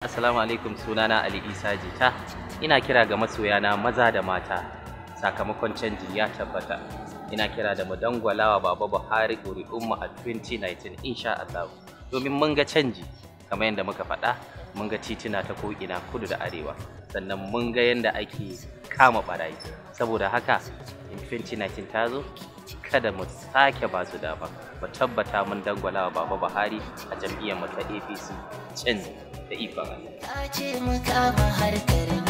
Assalamu alaikum sunana Ali Isa Jita. Ina kira ga masoyana maza da mata sakamakon canji ya tabbata. Ina kira da mu dangwalawa Baba Buhari ƙuri'unmu a 2019 insha Allah. Domin mun ga canji kamar yadda muka faɗa mun ga tituna ta ko'ina kudu da arewa sannan mun ga yadda ake kama barayi saboda haka in 2019 ta zo kada mu sake ba su dama mu tabbata mun dangwalawa Baba Buhari a jam'iyyar mu ta APC canji da ikon Allah. Ta ce mu kama harkar